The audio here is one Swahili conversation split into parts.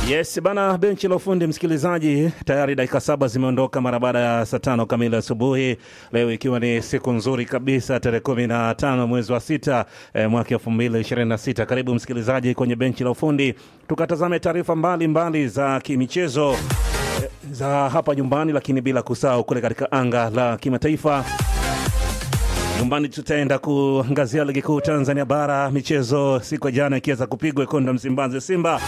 Yes bana, benchi la ufundi msikilizaji, tayari dakika saba zimeondoka mara baada ya saa tano kamili asubuhi leo, ikiwa ni siku nzuri kabisa, tarehe kumi na tano mwezi wa sita eh, mwaka elfu mbili ishirini na sita. Karibu msikilizaji kwenye benchi la ufundi, tukatazame taarifa mbalimbali za kimichezo eh, za hapa nyumbani, lakini bila kusahau kule katika anga la kimataifa nyumbani tutaenda kuangazia ligi kuu Tanzania bara, michezo siku ya jana ikiweza kupigwa Ikonda Msimbazi, Simba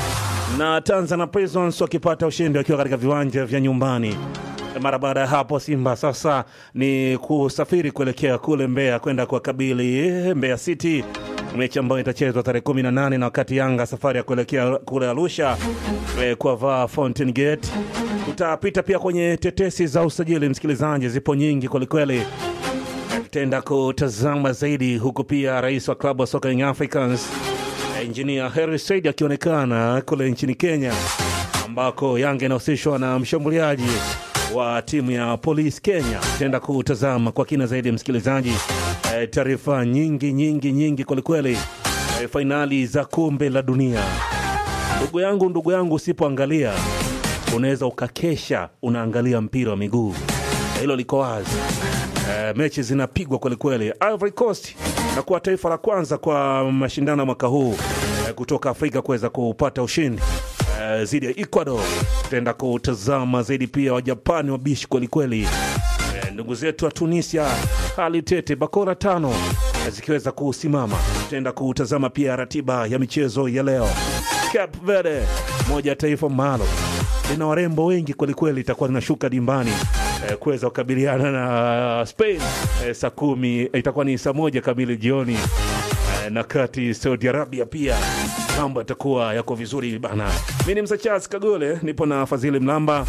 na Tanzania Prisons wakipata ushindi wakiwa katika viwanja vya nyumbani. Mara baada ya hapo, Simba sasa ni kusafiri kuelekea kule Mbeya kwenda kuwakabili Mbeya City, mechi ambayo itachezwa tarehe 18 na wakati Yanga safari ya kuelekea kule Arusha eh, kwa vaa Fountain Gate. Tutapita pia kwenye tetesi za usajili, msikilizaji, zipo nyingi kwelikweli tutaenda kutazama zaidi huku pia rais wa klabu ya soka Young Africans Engineer Harry Said akionekana kule nchini Kenya ambako Yanga inahusishwa na mshambuliaji wa timu ya Police Kenya. Tutaenda kutazama kwa kina zaidi msikilizaji, e, taarifa nyingi nyingi nyingi kwelikweli, e, fainali za kombe la dunia. Ndugu yangu, ndugu yangu, usipoangalia unaweza ukakesha unaangalia mpira wa miguu, hilo liko wazi. Uh, mechi zinapigwa kwelikweli. Ivory Coast na kuwa taifa la kwanza kwa mashindano ya mwaka huu uh, kutoka Afrika kuweza kupata ushindi uh, dhidi ya Ecuador. Tutaenda kutazama zaidi pia Wajapani wabishi kwelikweli. Uh, ndugu zetu wa Tunisia hali tete, bakora tano uh, zikiweza kusimama. Tutaenda kutazama pia ratiba ya michezo ya leo. Cape Verde, moja ya taifa maalum lina warembo wengi kwelikweli, itakuwa linashuka dimbani eh, kuweza kukabiliana na Spain eh, saa kumi eh, itakuwa ni saa moja kamili jioni eh, na kati Saudi Arabia pia mambo yatakuwa yako vizuri bana. Mi ni Msa Charles Kagole, nipo na Fadhili Mlamba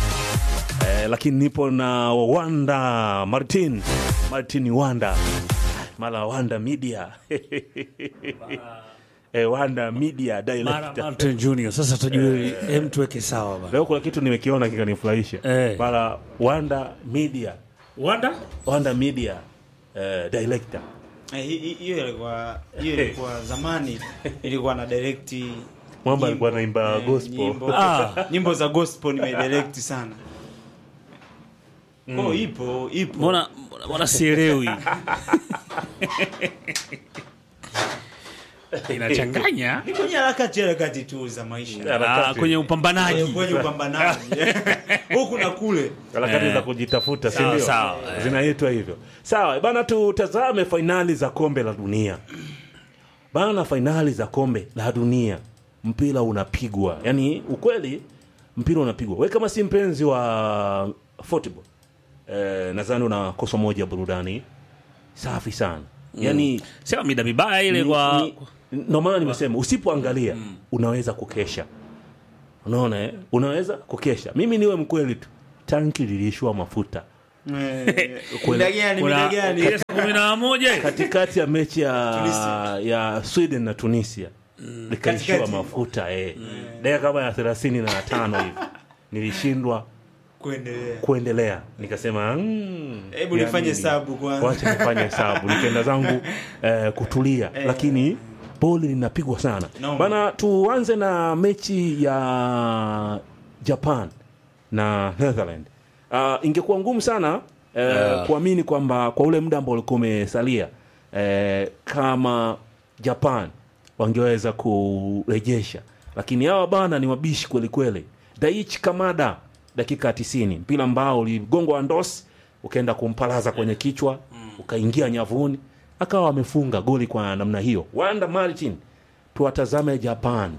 eh, lakini nipo na Wanda Martin Martin Wanda mala Wanda Media eh, Wanda Media Mara director Martin Junior. Sasa tujue, hem, tuweke sawa bana. Leo kuna kitu nimekiona kikanifurahisha Eh. mara Wanda Media Wanda? Wanda Media eh, director Eh, hi- hi- hiyo ilikuwa hiyo ilikuwa zamani ilikuwa na direct Mwamba nyimbo, alikuwa anaimba eh, gospel. nyimbo, Ah. nyimbo za gospel nimedirect sana oh, ipo ipo Mbona mbona- mbona sielewi? Inachanganya ni kwenye harakati harakati tu za maisha Harakati. ah, kwenye upambanaji. kwenye upambanaji huku na kule harakati Eh. za kujitafuta si Sawa, ndio? sawa, eh. zinaitwa hivyo sawa bana tutazame fainali za kombe la dunia bana fainali za kombe la dunia mpira unapigwa yaani ukweli mpira unapigwa we kama si mpenzi wa football eh, nadhani unakosa moja burudani safi sana yaani Sema mida mibaya ile ni- kwa ni- ndo maana nimesema usipoangalia unaweza kukesha unaona eh? unaweza kukesha mimi niwe mkweli tu tanki liliishiwa mafuta Eh, Kweli. mida gani kuna mida gani ile saa kumi na moja katikati ya mechi ya, Tunisia. ya sweden na tunisia likaishiwa Katikati. mafuta eh. dakika kama ya thelathini na tano hivi nilishindwa kuendelea kuendelea nikasema mm, hebu ya nifanye nini? hesabu kwanza wacha nifanye hesabu nikaenda zangu eh, kutulia lakini boli linapigwa sana No. bana tuanze na mechi ya japan na netherland uh, ingekuwa ngumu sana eh, kuamini kwamba kwa ule muda ambao ulikuwa umesalia eh, kama japan wangeweza kurejesha lakini hawa bana ni wabishi kwelikweli daichi kamada dakika ya tisini mpira ambao uligongwa ndos ukaenda kumpalaza kwenye kichwa ukaingia nyavuni akawa amefunga goli kwa namna hiyo wanda martin tuwatazame japan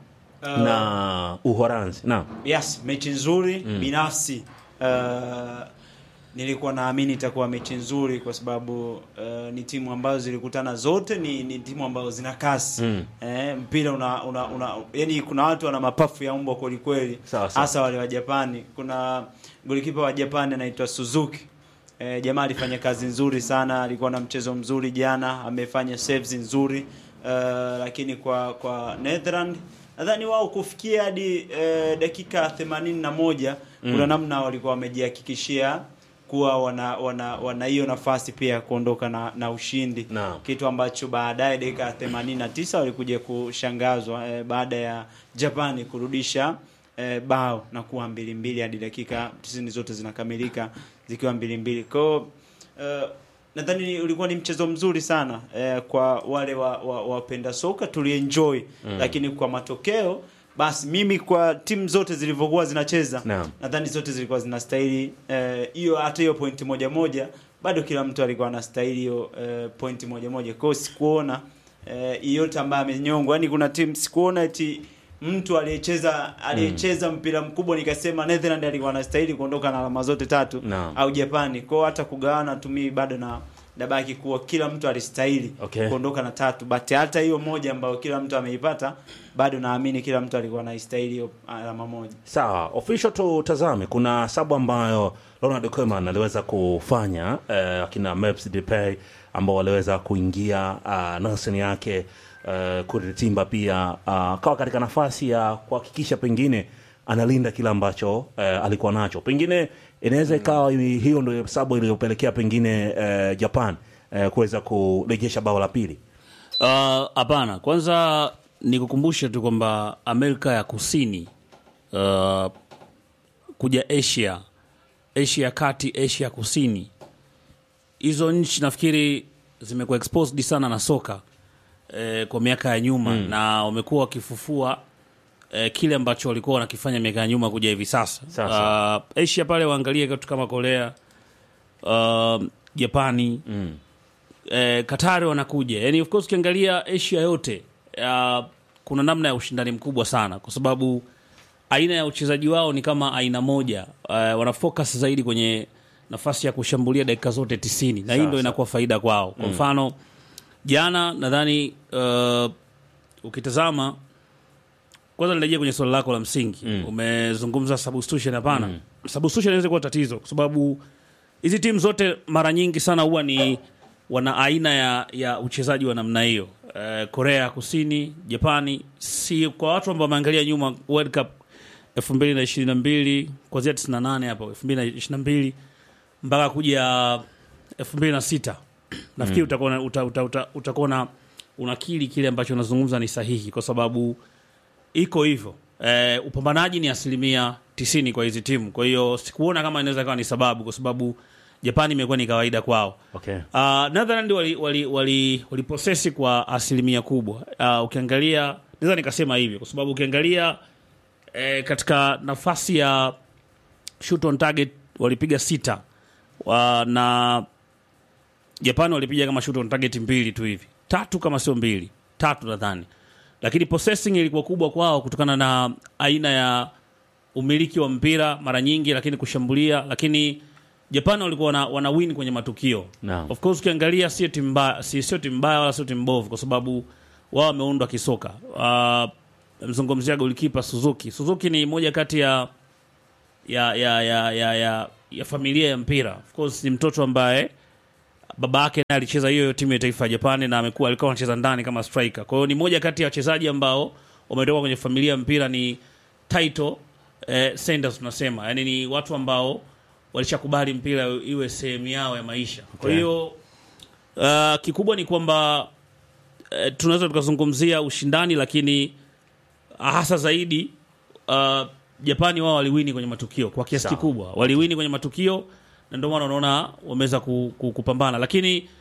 na uhoranzi naam yes mechi nzuri binafsi uh, nilikuwa naamini itakuwa mechi nzuri kwa sababu uh, ni timu ambazo zilikutana zote ni, ni timu ambazo zina kasi Mm. eh, mpira una, una, una yani kuna watu wana mapafu ya mbwa kwelikweli Sawa, sawa. hasa wale wa japani kuna golikipa wa japani anaitwa suzuki eh, jamaa alifanya kazi nzuri sana alikuwa na mchezo mzuri jana amefanya saves nzuri uh, lakini kwa kwa netherland nadhani wao kufikia hadi eh, dakika 81 kuna namna walikuwa wamejihakikishia kuwa wana wana wana hiyo nafasi pia ya kuondoka na, na ushindi Naam. kitu ambacho baadaye dakika ya 89 walikuja kushangazwa eh, baada ya Japani kurudisha eh, bao na kuwa mbili mbili hadi dakika 90 zote zinakamilika zikiwa mbili mbili kwao eh, nadhani ulikuwa ni mchezo mzuri sana eh, kwa wale wa, wa, wapenda soka tulienjoy mm. lakini kwa matokeo basi mimi kwa timu zote zilivyokuwa zinacheza Naam. nadhani zote zilikuwa zinastahili eh, hiyo hata hiyo pointi moja moja bado kila mtu alikuwa anastahili hiyo eh, pointi moja moja kwao sikuona eh, yote ambaye amenyongwa yani kuna timu sikuona eti mtu aliyecheza aliyecheza mpira mkubwa nikasema Netherland alikuwa anastahili kuondoka na alama zote tatu Naam. au Japani kwao hata kugawana tumii bado na nabaki kuwa kila mtu alistahili Okay. kuondoka na tatu but hata hiyo moja ambayo kila mtu ameipata bado naamini kila mtu alikuwa anaistahili hiyo alama moja Sawa, official tutazame. Kuna sabu ambayo Ronald Koeman aliweza kufanya eh, akina Memphis Depay ambao waliweza kuingia uh, nafasi yake uh, Kuritimba pia uh, kawa katika nafasi ya kuhakikisha pengine analinda kile ambacho eh, alikuwa nacho. Pengine inaweza ikawa hi- hiyo ndio sababu iliyopelekea pengine eh, Japan eh, kuweza kurejesha bao la pili. Ah, Hapana, kwanza nikukumbushe tu kwamba Amerika ya Kusini ah, kuja Asia, Asia ya kati, Asia ya kusini, hizo nchi nafikiri zimekuwa exposed sana na soka eh, kwa miaka ya nyuma na wamekuwa wakifufua eh, kile ambacho walikuwa wanakifanya miaka ya nyuma kuja hivi sasa. Sasa. Uh, Asia pale waangalie kitu kama Korea, uh, Japani Mm. eh, Katari wanakuja. Yani of course ukiangalia Asia yote uh, kuna namna ya ushindani mkubwa sana, kwa sababu aina ya uchezaji wao ni kama aina moja. Uh, wana focus zaidi kwenye nafasi ya kushambulia dakika zote tisini na hii ndo Sasa. inakuwa faida kwao. Kwa mfano jana nadhani uh, ukitazama kwanza nirejea kwenye swali lako la msingi Mm. umezungumza substitution. Hapana, substitution inaweza kuwa tatizo kwa sababu hizi timu zote mara nyingi sana huwa ni wana aina ya, ya uchezaji wa namna hiyo. Eh, Korea ya Kusini, Japani, si kwa watu ambao wameangalia nyuma World Cup 2022 kuanzia 98 hapo 2022 mpaka kuja 2006 nafikiri utakuwa na- uta, uta, uta, utakuwa na unakili kile ambacho unazungumza ni sahihi kwa sababu iko hivyo eh, upambanaji ni asilimia tisini kwa hizi timu kwa hiyo sikuona kama inaweza kawa ni sababu kwa sababu japani imekuwa ni kawaida kwao Okay. uh, netherland wali, wali, wali, waliposesi kwa asilimia kubwa uh, ukiangalia naweza nikasema hivyo kwa sababu ukiangalia eh, katika nafasi ya shoot on target walipiga sita wa, na Japani walipiga kama shoot on target mbili tu hivi, tatu kama sio mbili, tatu nadhani, lakini possessing ilikuwa kubwa kwao kutokana na aina ya umiliki wa mpira mara nyingi, lakini kushambulia, lakini Japani walikuwa wana, wana win kwenye matukio. Naam. Of course ukiangalia sio timu mbaya, si sio timu mbaya wala sio timu mbovu, kwa sababu wao wameundwa kisoka. Uh, mzungumzia golikipa Suzuki. Suzuki ni moja kati ya ya ya ya ya, ya, ya familia ya mpira. Of course ni mtoto ambaye baba yake naye alicheza hiyo hiyo timu ya taifa ya Japani na amekuwa alikuwa anacheza ndani kama striker. Kwa hiyo ni moja kati ya wachezaji ambao wametoka kwenye familia ya mpira ni title eh, senders tunasema. Yaani ni watu ambao walishakubali mpira iwe sehemu yao ya maisha. Kwa Okay. hiyo uh, kikubwa ni kwamba eh, tunaweza tukazungumzia ushindani lakini hasa zaidi uh, Japani wao waliwini kwenye matukio kwa kiasi Sawa. kikubwa, waliwini kwenye matukio na ndio maana unaona wameweza ku, ku, kupambana, lakini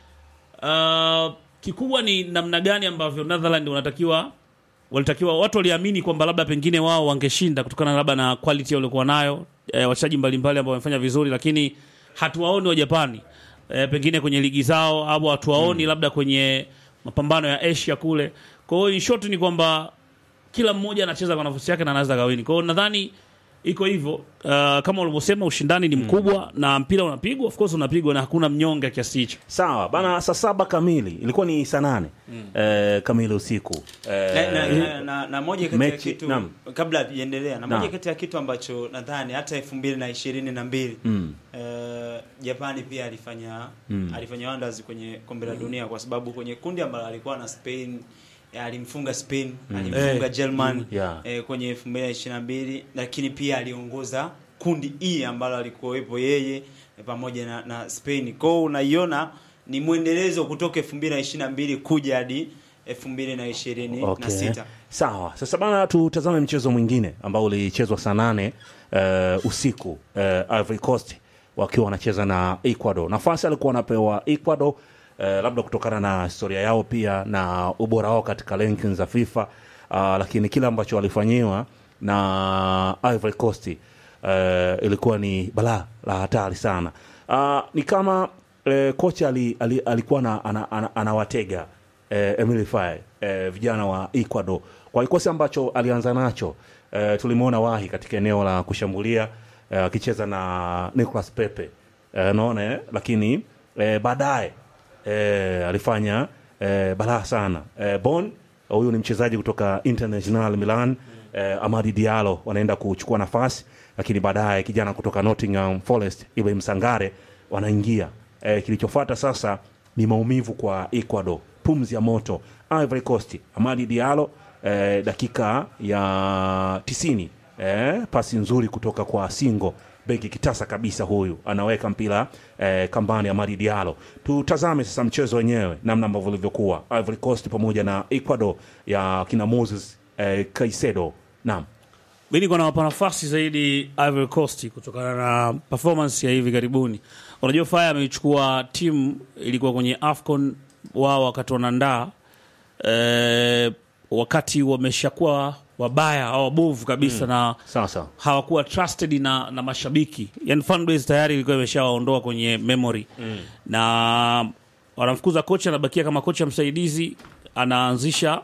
uh, kikubwa ni namna gani ambavyo Netherland wanatakiwa walitakiwa watu waliamini kwamba labda pengine wao wangeshinda kutokana labda na quality waliokuwa nayo e, wachezaji mbalimbali ambao wamefanya vizuri, lakini hatuwaoni wa Japani e, pengine kwenye ligi zao au hatuwaoni labda kwenye mapambano ya Asia kule. Kwa hiyo in short ni kwamba kila mmoja anacheza kwa nafasi yake na anaweza kawini. Kwa hiyo nadhani iko hivyo. Uh, kama ulivyosema ushindani ni mkubwa na mpira unapigwa, of course unapigwa na hakuna mnyonge kiasi hicho. Sawa bana, saa saba kamili ilikuwa ni saa nane eh, kamili usiku eh, na, na, na, na, na moja kati ya mechi- kitu naam. kabla hatujaendelea na Naam. moja kati ya kitu ambacho nadhani hata elfu mbili na ishirini na mbili Mm. eh, Japani pia alifanya Mm. alifanya wonders kwenye kombe la dunia kwa sababu kwenye kundi ambalo alikuwa na Spain eh, alimfunga Spain alimfunga Eh. German Yeah. eh, kwenye elfu mbili na ishirini na mbili lakini pia aliongoza kundi E ambalo alikuwepo yeye eh, pamoja na, na Spain. Kwa hiyo unaiona ni mwendelezo kutoka 2022 kuja hadi 2026. Okay. Sawa. Sasa bana, tutazame mchezo mwingine ambao ulichezwa saa nane uh, usiku uh, Ivory Coast wakiwa wanacheza na Ecuador. Nafasi alikuwa anapewa Ecuador uh, labda kutokana na historia yao pia na ubora wao katika rankings za FIFA uh, lakini kile ambacho walifanyiwa na Ivory Coast uh, ilikuwa ni balaa la hatari sana. Uh, ni kama uh, kocha ali, ali, alikuwa na, ana, ana, anawatega eh, Emily Faye eh, vijana wa Ecuador kwa kikosi ambacho alianza nacho eh, tulimwona wahi katika eneo la kushambulia eh, akicheza na Nicolas Pepe eh, naona eh, lakini eh, baadaye eh, alifanya eh, balaa sana eh, Bon huyu ni mchezaji kutoka International Milan eh, Amadi Diallo wanaenda kuchukua nafasi, lakini baadaye kijana kutoka Nottingham Forest Ibrahim Sangare wanaingia. Eh, kilichofuata sasa ni maumivu kwa Ecuador, pumzi ya moto. Ivory Coast Amadi Diallo eh, dakika ya tisini eh, pasi nzuri kutoka kwa Singo beki kitasa kabisa, huyu anaweka mpira eh, kambani Amadi Diallo. Tutazame sasa mchezo wenyewe namna ambavyo ulivyokuwa Ivory Coast pamoja na Ecuador ya kina Moses eh, Caicedo. Naam. mi niko nawapa nafasi zaidi Ivory Coast kutokana na performance ya hivi karibuni. Unajua Fire ameichukua timu ilikuwa kwenye AFCON wao wakati wanaandaa eh, wakati wameshakuwa wabaya au wabovu kabisa na Sasa hawakuwa trusted na, na mashabiki yani fan base tayari ilikuwa imeshawaondoa kwenye memory mm. na wanamfukuza kocha anabakia kama kocha msaidizi anaanzisha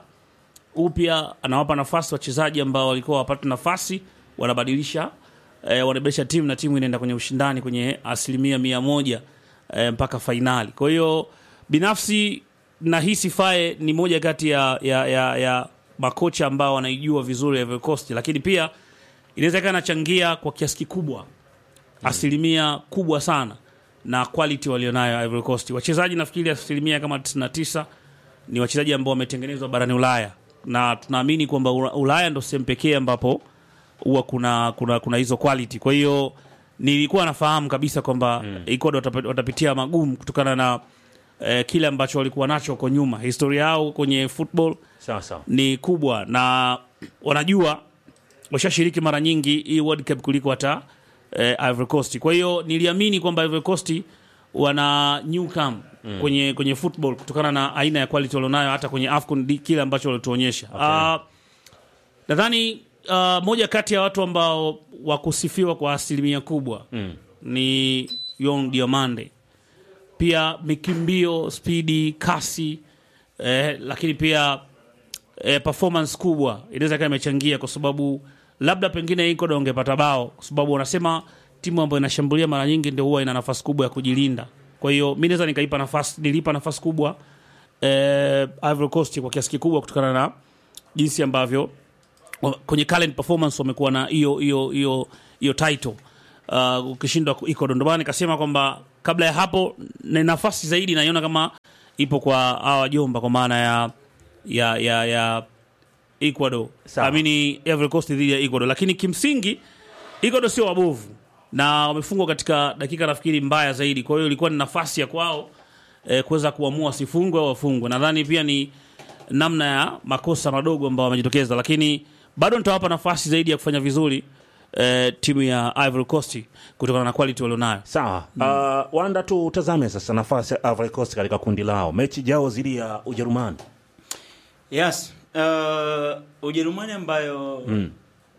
upya anawapa nafasi wachezaji ambao walikuwa wapate nafasi wanabadilisha eh, wanabadilisha timu na timu inaenda kwenye ushindani kwenye asilimia mia moja eh, mpaka fainali kwa hiyo binafsi nahisi fae ni moja kati ya, ya, ya, ya makocha ambao wanaijua vizuri Ivory Coast lakini pia inaweza ikawa inachangia kwa kiasi kikubwa asilimia kubwa sana na quality walionayo Ivory Coast. Wachezaji nafikiri asilimia kama 99 ni wachezaji ambao wametengenezwa barani Ulaya, na tunaamini kwamba Ula- Ulaya ndo sehemu pekee ambapo huwa kuna, kuna, kuna hizo quality. Kwa hiyo nilikuwa nafahamu kabisa kwamba mm. Ecuador watap- watapitia magumu kutokana na eh, kile ambacho walikuwa nacho huko nyuma. Historia yao kwenye football sasa ni kubwa na wanajua washashiriki mara nyingi hii World Cup kuliko hata eh, Ivory Coast. Kwa hiyo niliamini kwamba Ivory Coast wana new come mm. kwenye kwenye football kutokana na aina ya quality walionayo hata kwenye AFCON di- kile ambacho walituonyesha. Ah, nadhani uh, moja kati ya watu ambao wakusifiwa kwa asilimia kubwa mm. ni Yon Diomande pia mikimbio, spidi, kasi eh, lakini pia eh, performance kubwa inaweza kaa imechangia, kwa sababu labda pengine Ecuador ungepata bao, kwa sababu wanasema timu ambayo inashambulia mara nyingi ndio huwa ina nafasi kubwa ya kujilinda. Kwa hiyo mi naweza nikaipa nafasi, nilipa nafasi kubwa eh, Ivory Coast kwa kiasi kikubwa kutokana na jinsi ambavyo wa- kwenye current performance wamekuwa na hiyo hiyo hiyo hiyo title uh, ukishindwa ku- Ecuador. Ndio maana nikasema kwamba kabla ya hapo na nafasi zaidi naiona kama ipo kwa hawa wajomba kwa maana ya ya ya ya Ecuador Sawa. amini Ivory Coast dhidi ya Ecuador, lakini kimsingi Ecuador sio wabovu na wamefungwa katika dakika nafikiri mbaya zaidi. Kwa hiyo ilikuwa ni nafasi ya kwao eh, kuweza kuamua sifungwe au wafungwe. Nadhani pia ni namna ya makosa madogo ambao wamejitokeza, lakini bado nitawapa nafasi zaidi ya kufanya vizuri eh, timu ya Ivory Coast kutokana na quality walionayo. sawa uh, wanda tutazame sasa nafasi ya Ivory Coast katika kundi lao mechi jao dhidi ya Ujerumani Yes. Uh, Ujerumani ambayo mm.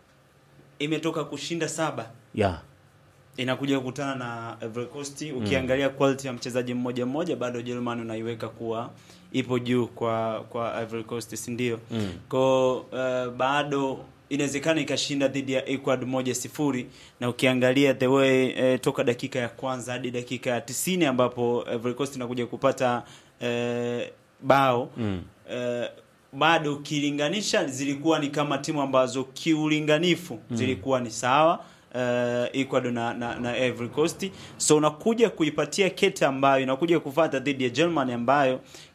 imetoka kushinda saba yeah. inakuja kukutana na Ivory Coast. Ukiangalia quality ya mchezaji mmoja mmoja, bado Ujerumani unaiweka kuwa ipo juu kwa kwa Ivory Coast, si ndio? Mm. Kwa uh, bado inawezekana ikashinda dhidi ya Ecuador moja sifuri, na ukiangalia the way eh, toka dakika ya kwanza hadi dakika ya tisini ambapo Ivory Coast inakuja kupata eh, bao Mm. eh, bado ukilinganisha zilikuwa ni kama timu ambazo kiulinganifu zilikuwa ni sawa uh, Ecuador na, na, na Ivory Coast. So unakuja kuipatia kete ambayo inakuja kufata dhidi ya Germany ambayo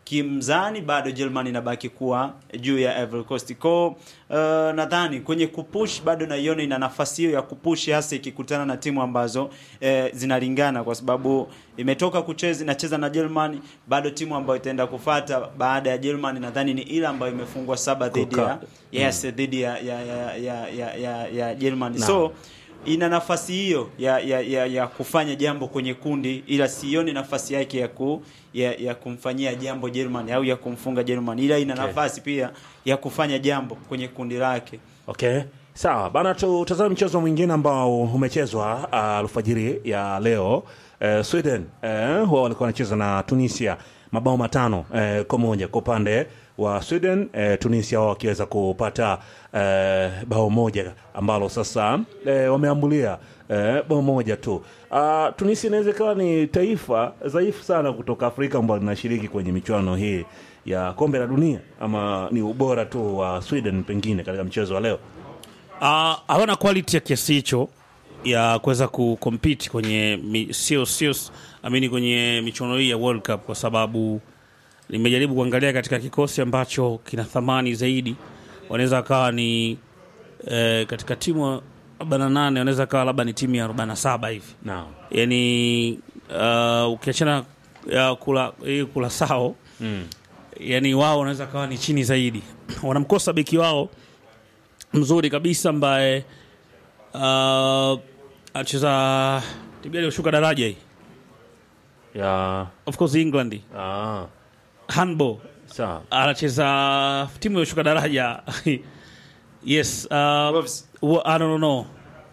kimzani bado Germany inabaki kuwa juu ya Ivory Coast. Kwa uh, nadhani kwenye kupush bado naiona ina nafasi hiyo ya kupush hasa ikikutana na timu ambazo eh, zinalingana kwa sababu imetoka kucheza inacheza na Germany, bado timu ambayo itaenda kufata baada ya Germany nadhani ni ile ambayo imefungwa saba dhidi ya Kuka- yes dhidi ya ya ya ya ya, ya, ya Germany. Naam. So ina nafasi hiyo ya, ya, ya, ya kufanya jambo kwenye kundi, ila sioni nafasi yake ya, ku, ya, ya kumfanyia jambo Germany au ya kumfunga Germany, ila ina Okay. nafasi pia ya kufanya jambo kwenye kundi lake. Okay, sawa bana, tutazame mchezo mwingine ambao umechezwa uh, alfajiri ya leo. Uh, Sweden uh, wao walikuwa wanacheza na Tunisia mabao matano uh, kwa moja kwa upande wa Sweden. Uh, Tunisia wao wakiweza kupata uh, bao moja ambalo sasa uh, wameambulia uh, bao moja tu. Uh, Tunisia inaweza ikawa ni taifa dhaifu sana kutoka Afrika ambalo linashiriki kwenye michuano hii ya kombe la dunia, ama ni ubora tu wa Sweden pengine katika mchezo wa leo. Ah, hawana quality ya kiasi hicho ya kuweza kucompete kwenye mi- sio sio amini kwenye michuano hii ya World Cup kwa sababu nimejaribu kuangalia katika kikosi ambacho kina thamani zaidi, wanaweza wakawa ni eh, katika timu 48 wanaweza kawa labda ni timu ya 47 hivi Naam. yani uh, ukiachana ya kula hii kula sao Mm. yani wao wanaweza kawa ni chini zaidi wanamkosa beki wao mzuri kabisa ambaye uh, anacheza timu gani iliyoshuka daraja hii Ya of course england ah, handball sawa. anacheza timu iliyoshuka daraja yes uh, Wolves. wa- I don't know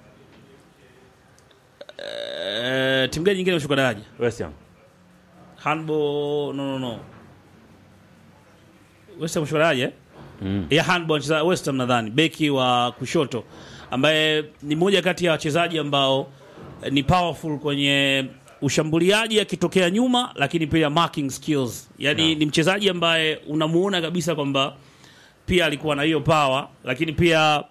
uh, timu gani nyingine iliyoshuka daraja West Ham. handball no no no West Ham kushuka daraja eh? Mm. ya handball anacheza West Ham nadhani beki wa kushoto ambaye ni mmoja kati ya wachezaji ambao eh, ni powerful kwenye ushambuliaji akitokea nyuma lakini pia marking skills yani ni mchezaji ambaye unamuona kabisa kwamba pia alikuwa na hiyo power lakini pia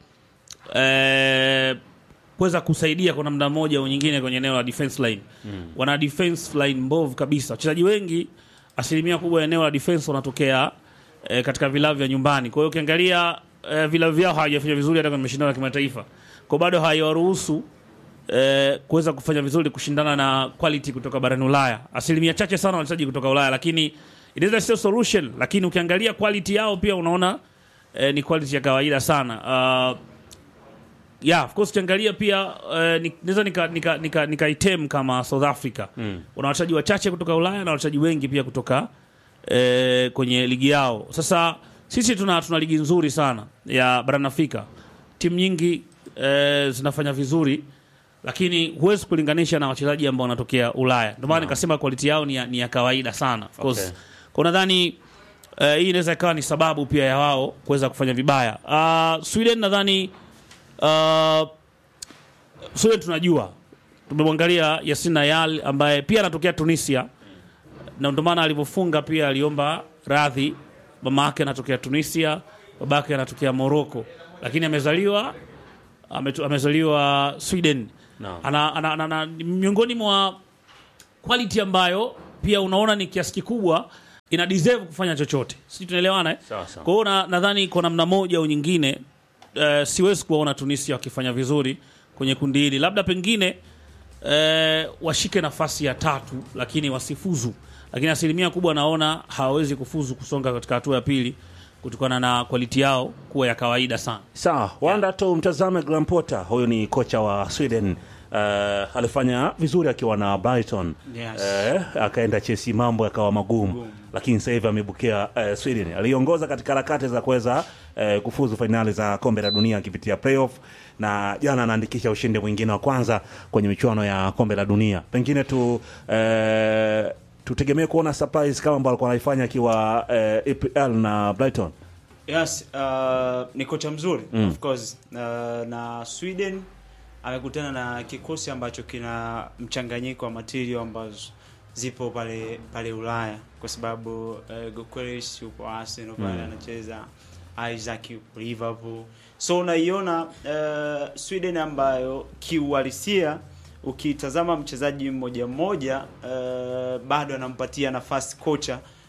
eh, kuweza kusaidia kwa namna moja au nyingine kwenye eneo la defense line mm. wana defense line mbovu kabisa wachezaji wengi asilimia kubwa ya eneo la defense wanatokea eh, katika vilabu vya nyumbani kwa hiyo ukiangalia eh, vilabu vyao hawajafanya vizuri hata kwenye mashindano ya kimataifa kwa bado haiwaruhusu eh, kuweza kufanya vizuri kushindana na quality kutoka barani Ulaya. Asilimia chache sana wachezaji kutoka Ulaya, lakini inaweza sio solution, lakini ukiangalia quality yao pia unaona eh, ni quality ya kawaida sana. Uh, yeah, of course ukiangalia pia eh, ni- naweza nika, nika, nika, nika item kama South Africa mm. una wachezaji wachache kutoka Ulaya na wachezaji wengi pia kutoka eh, kwenye ligi yao. Sasa sisi tuna, tuna ligi nzuri sana ya barani Afrika, timu nyingi eh, zinafanya vizuri lakini huwezi kulinganisha na wachezaji ambao wanatokea Ulaya. Ndio maana nikasema quality yao ni ya, ni ya kawaida sana. Of course. Okay. Kwa nadhani uh, hii inaweza ikawa ni sababu pia ya wao kuweza kufanya vibaya. Uh, Sweden nadhani uh, Sweden tunajua tumemwangalia Yasin Ayal ambaye pia anatokea Tunisia na ndio maana alivyofunga pia aliomba radhi. Mama yake anatokea Tunisia, babake anatokea Morocco, lakini amezaliwa ametu- amezaliwa Sweden. Naam. Ana, ana, ana, ana, ni miongoni mwa quality ambayo pia unaona ni kiasi kikubwa ina deserve kufanya chochote, sisi tunaelewana eh? Sawa, sawa. Kwa hiyo na- nadhani kwa namna moja au nyingine uh, siwezi kuwaona Tunisia wakifanya vizuri kwenye kundi hili, labda pengine uh, washike nafasi ya tatu, lakini wasifuzu. Lakini asilimia kubwa naona hawawezi kufuzu kusonga katika hatua ya pili kutokana na quality yao kuwa ya kawaida sana. Sawa, wanda tu mtazame Graham Potter, huyu ni kocha wa Sweden. Uh, alifanya vizuri akiwa na Brighton Yes. uh, akaenda Chelsea, mambo yakawa magumu, lakini sasa hivi amebukia uh, Sweden. Aliongoza katika harakati za kuweza uh, kufuzu fainali za kombe la dunia akipitia playoff, na jana anaandikisha ushindi mwingine wa kwanza kwenye michuano ya kombe la dunia. Pengine tu uh, tutegemee kuona surprise kama ambao alikuwa anaifanya akiwa uh, EPL na Brighton. Yes, uh, ni kocha mzuri mm. of course uh, na Sweden amekutana na kikosi ambacho kina mchanganyiko wa material ambazo zipo pale pale Ulaya kwa sababu uh, Gyökeres yuko Arsenal pale anacheza Isaac yuko Liverpool, so unaiona uh, Sweden ambayo kiuhalisia ukitazama mchezaji mmoja mmoja uh, bado anampatia nafasi kocha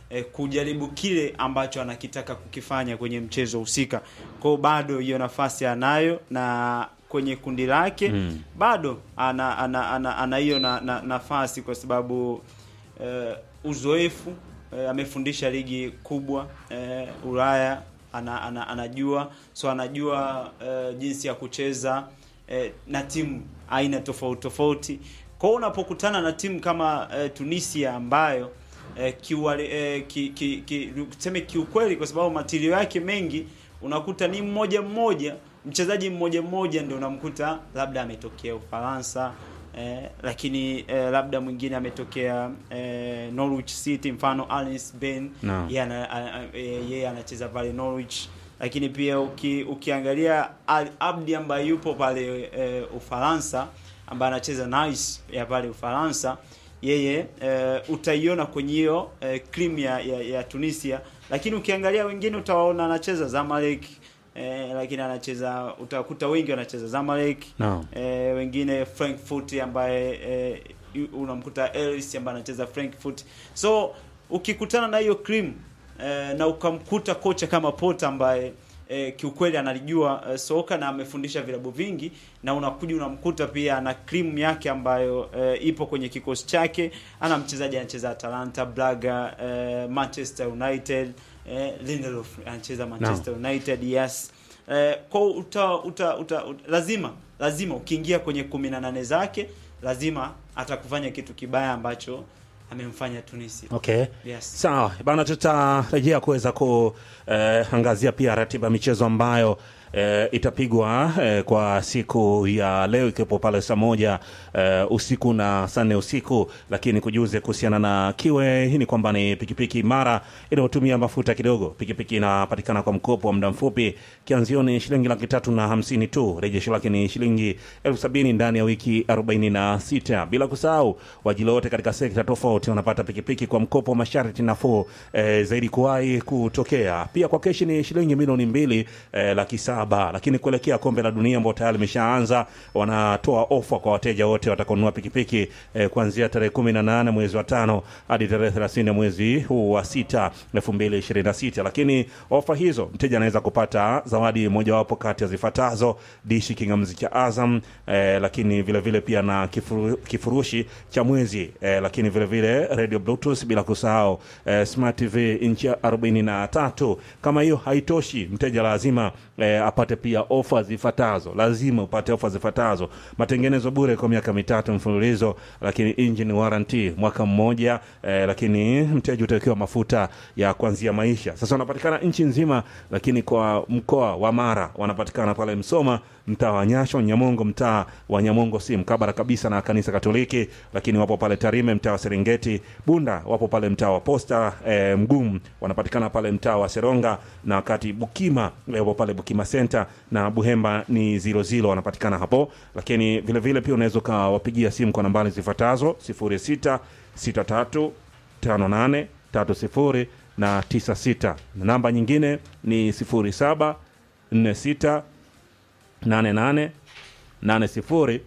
eh, kujaribu kile ambacho anakitaka kukifanya kwenye mchezo husika. Kwao bado hiyo nafasi anayo na kwenye kundi lake Mm. bado ana ana ana, ana hiyo na, na, nafasi kwa sababu eh, uzoefu eh, amefundisha ligi kubwa eh, Ulaya ana, ana, anajua so anajua eh, jinsi ya kucheza eh, na timu aina tofauti tofauti. Kwa hiyo unapokutana na timu kama eh, Tunisia ambayo eh, kiuwali, eh, ki, ki, ki, tuseme kiukweli, kwa sababu matilio yake mengi unakuta ni mmoja mmoja, mchezaji mmoja mmoja ndio unamkuta labda ametokea Ufaransa eh, lakini eh, labda mwingine ametokea eh, Norwich City, mfano Alex Ben Naam. yeye ana- a- a- eh, yeye anacheza pale Norwich, lakini pia uki, ukiangalia Al Abdi ambaye yupo pale eh, Ufaransa ambaye anacheza Nice ya pale Ufaransa yeye eh, utaiona kwenye hiyo eh, cream ya, ya, ya Tunisia, lakini ukiangalia wengine utawaona anacheza Zamalek eh, lakini anacheza utakuta wengi wanacheza Zamalek Naam. eh, wengine Frankfurt ambaye eh, yu- unamkuta Ellis ambaye anacheza Frankfurt. So ukikutana na hiyo cream eh, na ukamkuta kocha kama Pota ambaye eh, kiukweli analijua eh, soka na amefundisha vilabu vingi, na unakuja unamkuta pia ana cream yake ambayo eh, ipo kwenye kikosi chake. Ana mchezaji anacheza Atalanta, Braga, eh, Manchester United, eh, Lindelof anacheza Manchester United, yes eh, kwa uta, uta, uta, uta, lazima lazima ukiingia kwenye kumi na nane zake lazima atakufanya kitu kibaya ambacho amemfanya Tunisia. Okay. Yes. Sawa bana, tutarejea kuweza kuangazia pia ratiba ya michezo ambayo eh, itapigwa eh, kwa siku ya leo ikiwepo pale saa moja eh, usiku na saa nne usiku, lakini kujuze kuhusiana na kiwe hii ni kwamba ni pikipiki imara inayotumia mafuta kidogo. Pikipiki inapatikana kwa mkopo wa muda mfupi, kianzio ni shilingi laki tatu na hamsini tu, rejesho lake ni shilingi elfu sabini ndani ya wiki 46 bila kusahau wajili wote katika sekta tofauti wanapata pikipiki kwa mkopo wa masharti nafuu eh, zaidi kuwahi kutokea. Pia kwa keshi ni shilingi milioni mbili eh, laki saba, lakini kuelekea kombe la dunia ambao tayari limeshaanza, wanatoa ofa kwa wateja wote watakaonunua pikipiki eh, kuanzia tarehe 18 mwezi wa tano hadi tarehe 30 mwezi huu wa sita 2026. Lakini ofa hizo mteja anaweza kupata zawadi mojawapo kati ya zifuatazo: dishi kingamzi cha Azam eh, lakini vile vile pia na kifuru, kifurushi cha mwezi eh, lakini vile vile radio bluetooth, bila kusahau eh, smart tv inchi ya 43. Kama hiyo haitoshi, mteja lazima eh, apate pia ofa zifuatazo. Lazima upate ofa zifuatazo: matengenezo bure kwa miaka mitatu mfululizo, lakini engine warranty mwaka mmoja eh, lakini mteja utawekewa mafuta ya kuanzia maisha. Sasa wanapatikana nchi nzima, lakini kwa mkoa wa Mara wanapatikana pale Msoma, mtaa wa Nyasho, Nyamongo, mtaa wa Nyamongo si mkabara kabisa na kanisa Katoliki, lakini wapo pale Tarime, mtaa wa Serengeti, Bunda wapo pale mtaa wa Posta, e, Mgumu wanapatikana pale mtaa wa Seronga, na wakati Bukima e, wapo pale Bukima Center na Buhemba ni zilo zilo wanapatikana hapo, lakini vile vile pia unaweza ukawapigia simu kwa nambari zifuatazo 06 63 58 30 na 96 na namba nyingine ni 07 46 88 80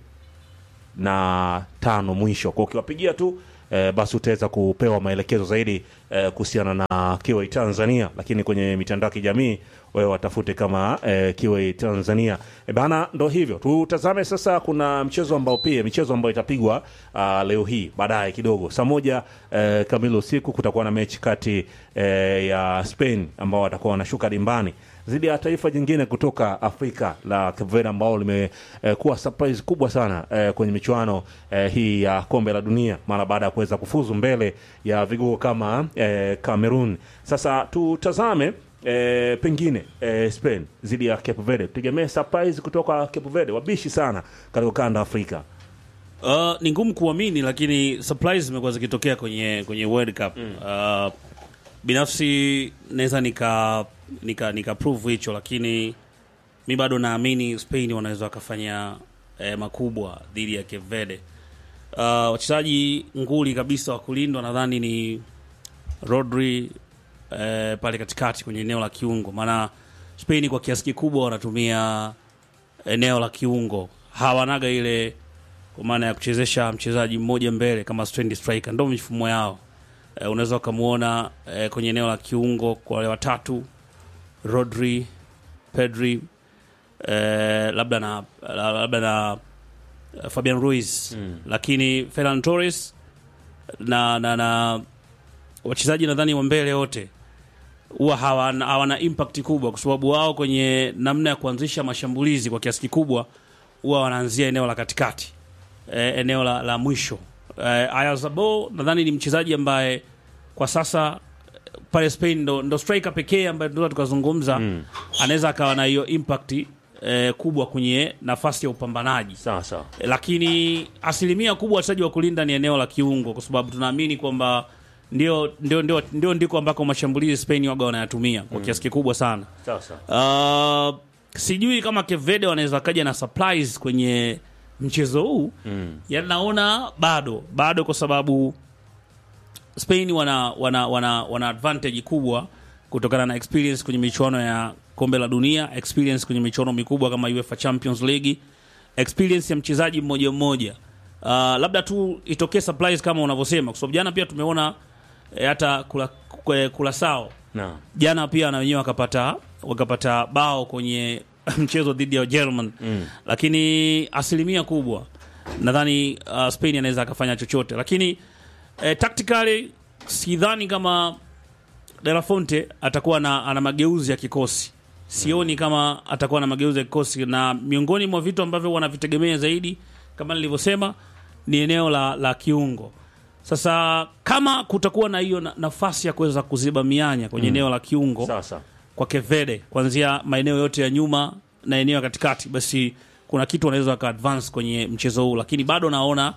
na tano mwisho. Kwa ukiwapigia tu eh, basi utaweza kupewa maelekezo zaidi eh, kuhusiana na Kiway Tanzania, lakini kwenye mitandao ya kijamii wewe watafute kama eh, Kiway Tanzania. E bana, ndo hivyo. Tutazame sasa, kuna mchezo ambao pia michezo ambayo itapigwa uh, leo hii baadaye kidogo saa moja eh, kamili usiku kutakuwa na mechi kati eh, ya Spain ambao watakuwa wanashuka dimbani dhidi ya taifa jingine kutoka Afrika la Cape Verde ambao limekuwa eh, surprise kubwa sana eh, kwenye michuano eh, hii ya kombe la dunia mara baada ya kuweza kufuzu mbele ya vigogo kama eh, Cameroon. Sasa tutazame eh, pengine eh, Spain dhidi ya Cape Verde, tutegemee surprise kutoka Cape Verde, wabishi sana katika ukanda wa Afrika. Uh, ni ngumu kuamini lakini surprise zimekuwa zikitokea kwenye kwenye World Cup. Uh, binafsi naweza nika nika nika prove hicho, lakini mi bado naamini Spain wanaweza wakafanya eh, makubwa dhidi ya Cape Verde. Uh, wachezaji nguli kabisa wa kulindwa nadhani ni Rodri eh, pale katikati kwenye eneo la kiungo, maana Spain kwa kiasi kikubwa wanatumia eneo la kiungo, hawanaga ile kwa maana ya kuchezesha mchezaji mmoja mbele kama strand striker, ndo mifumo yao. eh, unaweza ukamwona eh, kwenye eneo la kiungo kwa wale watatu Rodri, Pedri eh, labda na labda na eh, Fabian Ruiz Mm. lakini Ferran Torres na, na, na wachezaji nadhani wa mbele wote huwa hawana, hawana impact kubwa kwa sababu wao kwenye namna ya kuanzisha mashambulizi kwa kiasi kikubwa huwa wanaanzia eneo la katikati eh, eneo la, la mwisho eh, Ayazabo nadhani ni mchezaji ambaye kwa sasa eh, pale Spain ndo, ndo striker pekee ambaye tunaweza tukazungumza Mm. anaweza akawa na hiyo impact eh, kubwa kwenye nafasi ya upambanaji sawa sawa Eh, lakini asilimia kubwa wachezaji wa kulinda ni eneo la kiungo, kwa sababu tunaamini kwamba ndio, ndio, ndio, ndio ndiko ambako mashambulizi Spain waga wanayatumia kwa kiasi kikubwa sana. sawa sawa Uh, sijui kama Kevede wanaweza kaja na surprise kwenye mchezo huu Mm. yani naona bado bado, kwa sababu Spain wana, wana, wana, wana advantage kubwa kutokana na experience kwenye michuano ya kombe la dunia, experience kwenye michuano mikubwa kama UEFA Champions League, experience ya mchezaji mmoja mmoja. Uh, labda tu itokee surprise kama unavyosema, kwa sababu jana pia tumeona eh, hata kula, kula, kula sao na jana pia na wenyewe wakapata wakapata bao kwenye mchezo dhidi ya German Mm. lakini asilimia kubwa nadhani uh, Spain anaweza akafanya chochote, lakini eh, tactically sidhani kama De La Fonte atakuwa na, ana mageuzi ya kikosi. Sioni kama atakuwa na mageuzi ya kikosi, na miongoni mwa vitu ambavyo wanavitegemea zaidi kama nilivyosema ni eneo la, la kiungo. Sasa kama kutakuwa na hiyo na, nafasi ya kuweza kuziba mianya kwenye eneo la kiungo sawa sawa kwa Kevede kuanzia maeneo yote ya nyuma na eneo ya katikati, basi kuna kitu wanaweza waka advance kwenye mchezo huu, lakini bado naona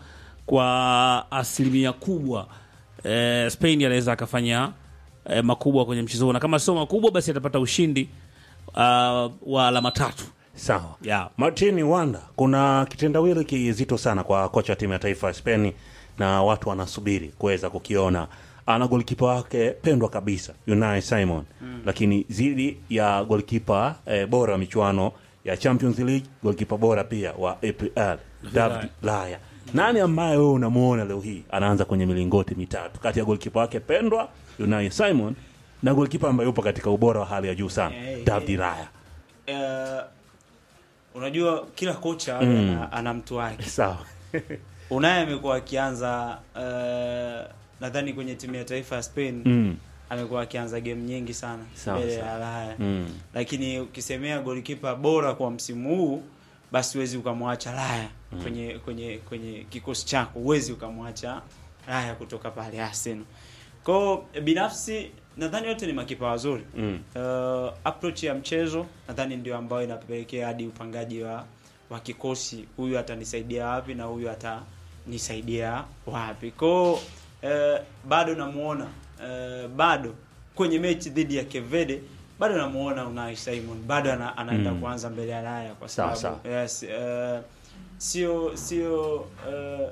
kwa asilimia kubwa eh, Spain anaweza akafanya eh, makubwa kwenye mchezo huu, na kama sio makubwa, basi atapata ushindi uh, wa alama tatu sawa yeah. Martin Wanda, kuna kitendawili kizito sana kwa kocha wa timu ya taifa ya Spain na watu wanasubiri kuweza kukiona. Ana golikipa wake pendwa kabisa Unai Simon mm. lakini zidi ya golikipa eh, bora wa michuano ya Champions League, golikipa bora pia wa APL David Laya. Nani ambaye wewe unamuona leo hii anaanza kwenye milingoti mitatu kati ya golikipa wake pendwa Unai Simon na golikipa ambaye yupo katika ubora wa hali ya juu sana Eh, David eh. Laya? Eh, unajua kila kocha Mm. ana, ana mtu wake. Sawa. Unai amekuwa akianza uh, nadhani kwenye timu ya taifa ya Spain mm. amekuwa akianza game nyingi sana Sawa, mbele sawa. ya Raya Mm. lakini ukisemea golikipa bora kwa msimu huu basi huwezi ukamwacha Raya kwenye kwenye kwenye kikosi chako, huwezi ukamwacha Raya kutoka pale Arsenal. Kwao binafsi nadhani wote ni makipa wazuri Mm. uh, approach ya mchezo nadhani ndio ambayo inapelekea hadi upangaji wa wa kikosi, huyu atanisaidia wapi na huyu atanisaidia wapi. Kwao uh, bado namuona uh, bado kwenye mechi dhidi ya Kevede bado namuona Unai Simon bado ana, anaenda Mm. kuanza mbele ya Raya kwa Sawa, sababu yes, uh, sio sio uh,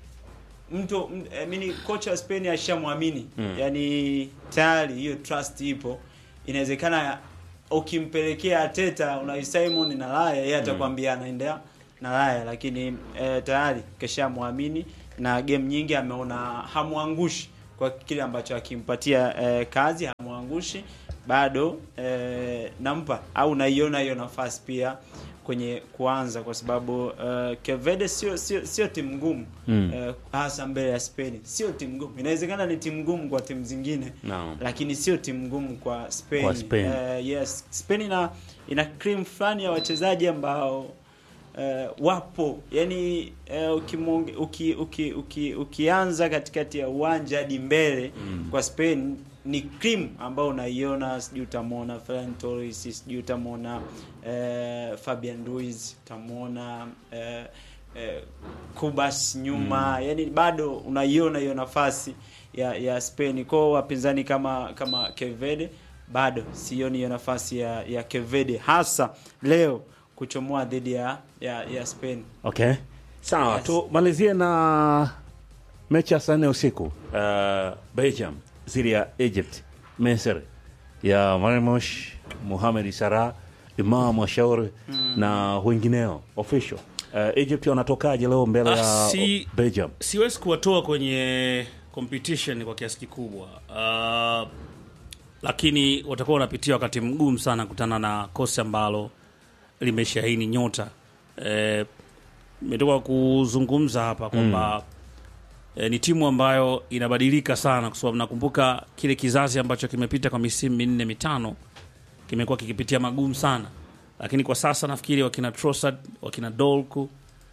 mtu m- eh, mini kocha wa Spain ashamwamini Mm. yani tayari hiyo trust ipo. Inawezekana ukimpelekea Ateta Unai Simon na Raya yeye atakwambia anaendea na Raya, lakini eh, tayari keshamwamini na game nyingi ameona hamwangushi kwa kile ambacho akimpatia eh, kazi hamwangushi bado eh, nampa au naiona hiyo nafasi pia kwenye kuanza kwa sababu uh, Kevede sio sio sio timu ngumu Mm. eh, hasa mbele ya Spain sio timu ngumu. Inawezekana ni timu ngumu kwa timu zingine Naam. lakini sio timu ngumu kwa Spain. Kwa Spain. Eh, yes, Spain ina ina cream fulani ya wachezaji ambao eh, wapo yani eh, ukimonge, uki, uki, uki, ukianza katikati ya uwanja hadi mbele kwa Spain ni cream ambao unaiona, sijui utamwona Ferran Torres, sijui utamwona eh, Fabian Ruiz, utamwona eh, eh, Kubas nyuma yani bado unaiona hiyo nafasi ya ya Spain kwao wapinzani kama kama Kevede bado sioni hiyo nafasi ya ya Kevede hasa leo kuchomoa dhidi ya, ya ya Spain Okay, sawa Yes. tumalizie na mechi ya saa nne usiku uh, Belgium dhidi ya Egypt, Misri ya Marmosh, Mohamed Salah, Imam Washauri na wengineo official. Uh, Egypt wanatokaje leo mbele Ah, ya si- Belgium? siwezi kuwatoa kwenye competition kwa kiasi kikubwa uh, lakini watakuwa wanapitia wakati mgumu sana kutana na kosi ambalo limeshahini nyota eh, imetoka kuzungumza hapa kwamba eh, ni timu ambayo inabadilika sana kwa sababu nakumbuka kile kizazi ambacho kimepita kwa misimu minne mitano kimekuwa kikipitia magumu sana lakini kwa sasa nafikiri wakina Trossard wakina Dolku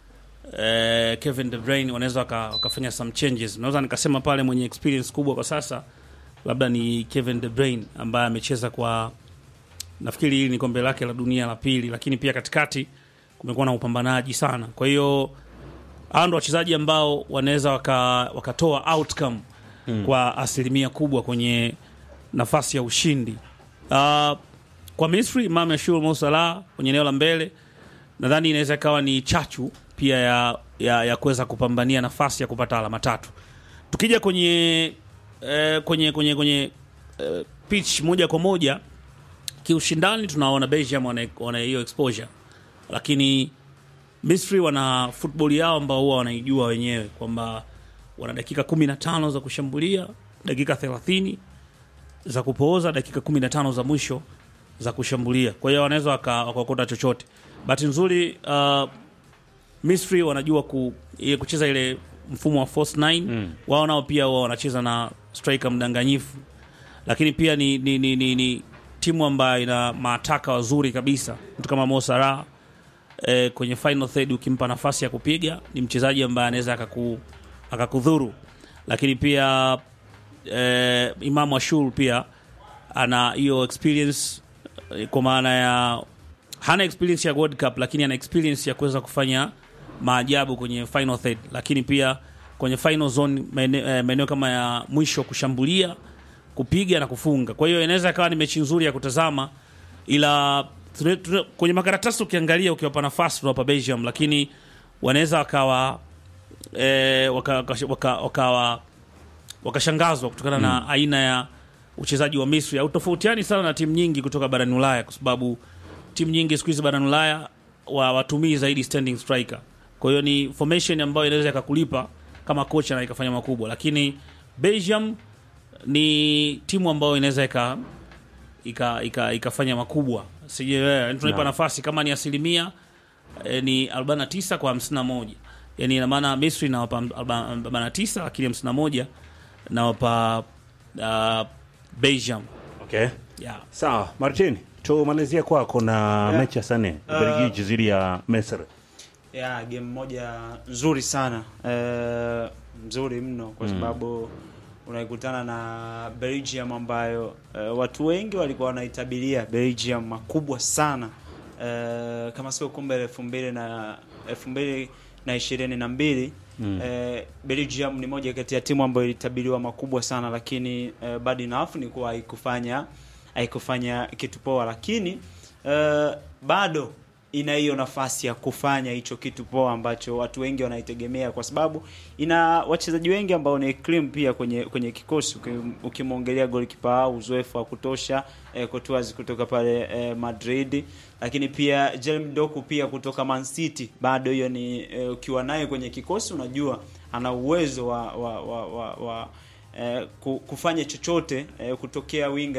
eh, Kevin De Bruyne wanaweza waka- wakafanya some changes. Naweza nikasema pale mwenye experience kubwa kwa sasa labda ni Kevin De Bruyne ambaye amecheza kwa nafikiri hili ni kombe lake la dunia la pili, lakini pia katikati kumekuwa na upambanaji sana. Kwa hiyo hao ndo wachezaji ambao wanaweza waka, wakatoa outcome kwa asilimia kubwa kwenye nafasi ya ushindi. Uh, kwa Misri Imam Yashur Mo Salah kwenye eneo la mbele nadhani inaweza ikawa ni chachu pia ya, ya, ya kuweza kupambania nafasi ya kupata alama tatu. Tukija kwenye eh, kwenye kwenye kwenye eh, pitch moja kwa moja kiushindani, tunaona Belgium wana wana hiyo exposure, lakini Misri wana football yao ambao huwa wanaijua wenyewe kwamba wana dakika 15 za kushambulia, dakika 30 za kupooza, dakika 15 za mwisho za kushambulia. Kwa hiyo wanaweza waka- wakaokota chochote. Bahati nzuri uh, Misri wanajua ku, ile kucheza ile mfumo wa force 9 mm. wao nao pia wao wanacheza na striker mdanganyifu, lakini pia ni, ni, ni, ni, ni timu ambayo ina maataka wazuri kabisa, mtu kama Mo Salah eh, kwenye final third ukimpa nafasi ya kupiga ni mchezaji ambaye anaweza akaku, akakudhuru, lakini pia eh, Imamu Ashur pia ana hiyo experience eh, kwa maana ya hana experience ya World Cup lakini ana experience ya kuweza kufanya maajabu kwenye final third, lakini pia kwenye final zone maene- eh, maeneo kama ya mwisho kushambulia, kupiga na kufunga. Kwa hiyo inaweza ikawa ni mechi nzuri ya kutazama, ila tune, tune, kwenye makaratasi ukiangalia, ukiwapa nafasi tunawapa Belgium, lakini wanaweza wakawa eh, waka, waka, waka, wakawa wakashangazwa kutokana na aina ya uchezaji wa Misri. Hautofautiani sana na timu nyingi kutoka barani Ulaya, kwa sababu timu nyingi siku hizi barani Ulaya wa watumii zaidi standing striker. Kwa hiyo ni formation ambayo inaweza ikakulipa kama kocha na ikafanya makubwa, lakini Belgium ni timu ambayo inaweza ika ika, ika, ikafanya makubwa. Sije tunaipa nafasi kama ni asilimia eh, ni 49 kwa 51. Yaani ina maana Misri nawapa 49 lakini 51 nawapa uh, Belgium. Okay. Yeah. Sawa, Martin, tumalizie kwako na mechi ya Sane Ubelgiji dhidi ya Misri. ya game moja nzuri sana eh, nzuri mno kwa sababu unaikutana na Belgium ambayo eh, watu wengi walikuwa wanaitabiria Belgium makubwa sana eh, kama sio kombe la elfu mbili na elfu mbili na ishirini na mbili eh, Belgium ni moja kati ya timu ambayo ilitabiriwa makubwa sana, lakini eh, bad enough ni kuwa haikufanya haikufanya kitu poa, lakini eh, bado ina hiyo nafasi ya kufanya hicho kitu poa ambacho watu wengi wanaitegemea, kwa sababu ina wachezaji wengi ambao ni cream pia kwenye kwenye kikosi. Uki- Ukimwongelea golikipa wao uzoefu wa kutosha eh, Courtois kutoka pale eh, Madrid, lakini pia Jeremy Doku pia kutoka Man City, bado hiyo ni eh, ukiwa naye kwenye kikosi unajua ana uwezo wa wa, wa, wa, wa eh, ku- kufanya chochote eh, kutokea winga